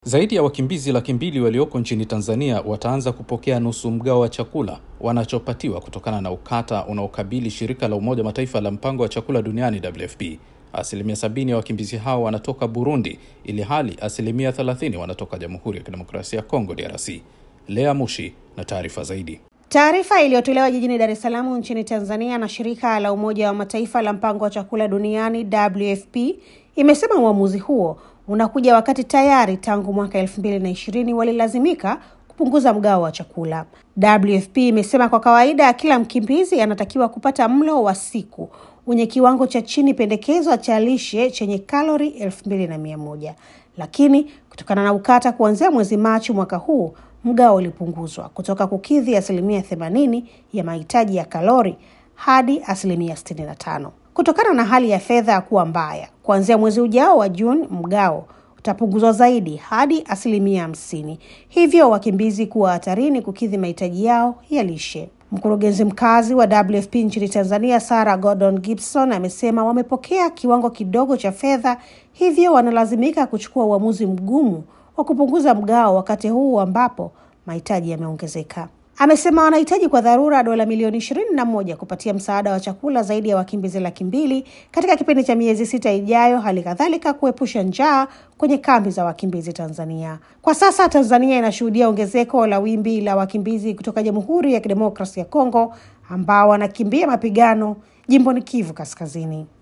Zaidi ya wakimbizi laki mbili walioko nchini Tanzania wataanza kupokea nusu mgao wa chakula wanachopatiwa kutokana na ukata unaokabili shirika la Umoja Mataifa la mpango wa chakula duniani WFP. Asilimia sabini ya wakimbizi hao wanatoka Burundi, ili hali asilimia thelathini wanatoka Jamhuri ya Kidemokrasia ya Kongo DRC. Lea Mushi na taarifa zaidi. Taarifa iliyotolewa jijini Dar es Salaam nchini Tanzania na shirika la Umoja wa Mataifa la mpango wa chakula duniani WFP imesema uamuzi huo unakuja wakati tayari tangu mwaka elfu mbili na ishirini walilazimika kupunguza mgao wa chakula. WFP imesema kwa kawaida kila mkimbizi anatakiwa kupata mlo wa siku wenye kiwango cha chini pendekezwa cha lishe chenye kalori elfu mbili na mia moja lakini kutokana na ukata kuanzia mwezi Machi mwaka huu mgao ulipunguzwa kutoka kukidhi asilimia themanini ya mahitaji ya kalori hadi asilimia sitini na tano kutokana na hali ya fedha kuwa mbaya. Kuanzia mwezi ujao wa Juni, mgao utapunguzwa zaidi hadi asilimia hamsini, hivyo wakimbizi kuwa hatarini kukidhi mahitaji yao ya lishe. Mkurugenzi mkazi wa WFP nchini Tanzania, Sarah Gordon Gibson, amesema wamepokea kiwango kidogo cha fedha, hivyo wanalazimika kuchukua uamuzi mgumu wa kupunguza mgao wakati huu ambapo mahitaji yameongezeka. Amesema wanahitaji kwa dharura dola milioni ishirini na moja kupatia msaada wa chakula zaidi ya wakimbizi laki mbili katika kipindi cha miezi sita ijayo, hali kadhalika kuepusha njaa kwenye kambi za wakimbizi Tanzania. Kwa sasa Tanzania inashuhudia ongezeko la wimbi la wakimbizi kutoka Jamhuri ya Kidemokrasia ya Kongo ambao wanakimbia mapigano jimboni Kivu Kaskazini.